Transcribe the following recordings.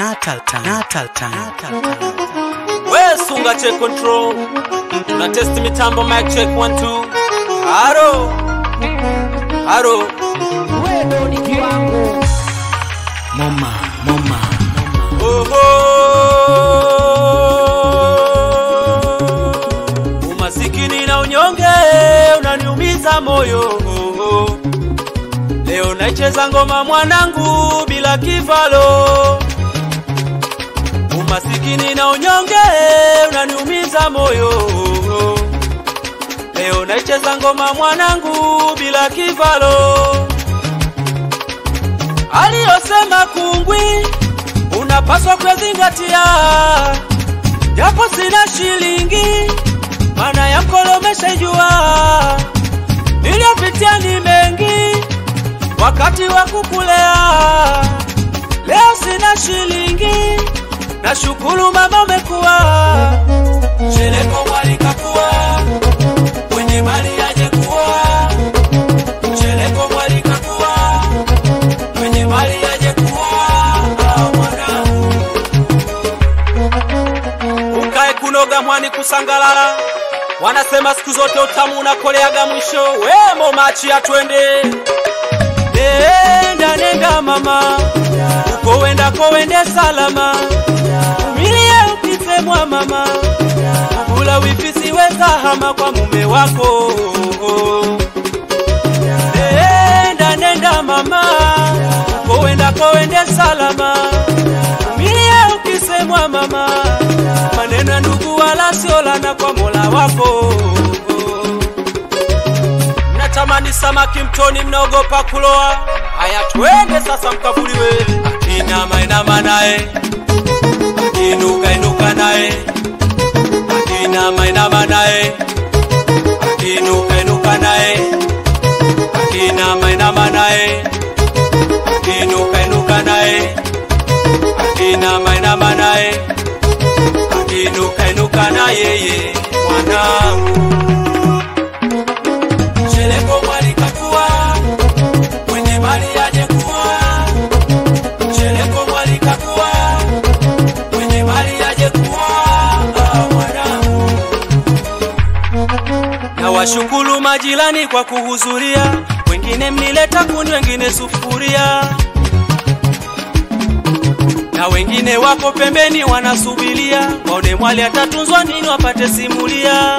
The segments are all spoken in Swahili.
Natal time. Natal time. Natal time. We sunga check control. Una test mitambo mic check 1 2. Haro. Haro. wewe ni kiwango Moma, moma. Oho. Umasikini na unyonge unaniumiza moyo. Oho. Leo naicheza ngoma mwanangu bila kivalo. Umasikini na unyonge unaniumiza moyo. Leo naicheza ngoma mwanangu bila kivalo. Aliyosema kungwi unapaswa kuzingatia, japo sina shilingi, maana ya mkolomesha jua. Niliyopitia ni mengi wakati wa kukulea, leo sina shilingi, nashukuru mama umekuwa Sheleko mwalika kuwa mwenye mali aje kuwa Sheleko mwalika kuwa mwenye mali aje kuwa ah, mwanangu ukae kunoga mwani kusangalala wanasema siku zote utamu unakoleaga mwisho wemo machi atwende nenda nenda mama uko wendako wende salama umilie ukisemwa mama kula wifisi weza hama kwa mume wako nenda nenda mama uko wendako wende salama umilie ukisemwa mama maneno ya ndugu wala siolana kwa mola wako mnatamani samaki mtoni mnaogopa kuloa haya twende sasa mkavuliwe akinama inama naye akiinuka inuka naye akinama inama naye akiinuka inuka naye akinama inama naye akiinuka inuka naye akinama inama naye akiinuka inuka na yeye mwanangu Sheleko mwalika kuwa mwenye mali aje kuwa Sheleko mwalika kuwa mwenye mali aje kuwa ah, mwanangu na washukuru majirani kwa kuhudhuria, wengine mnileta kuni, wengine sufuria, na wengine wako pembeni wanasubiria waone mwali atatunzwa nini, wapate simulia.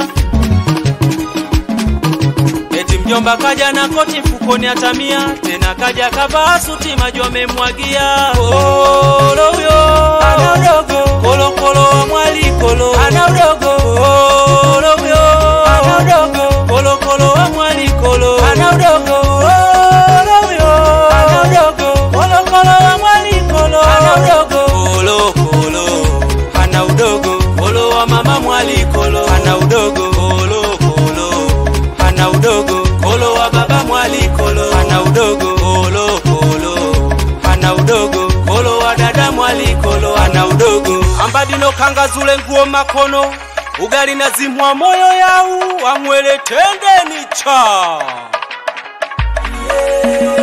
Eti mjomba kaja na koti mfukoni atamia, tena kaja kavaa suti maji amemwagia. Kolo huyo ana udogo, kolo kolo wa mwali kolo ana udogo, kolo huyo ana udogo, kolo kolo wa mwali kolo ana udogo, kolo huyo ana udogo, kolo kolo wa mwali kolo ana udogo, kolo kolo ana udogo, kolo wa mama mwali kolo ana udogo, kolo kolo ana udogo kolo wa baba mwali kolo ana udogo kolo kolo ana udogo kolo wa dada mwali kolo ana udogo ambadino kanga zule nguo makono ugali na zimwa moyo yau amwele tende ni cha yeah.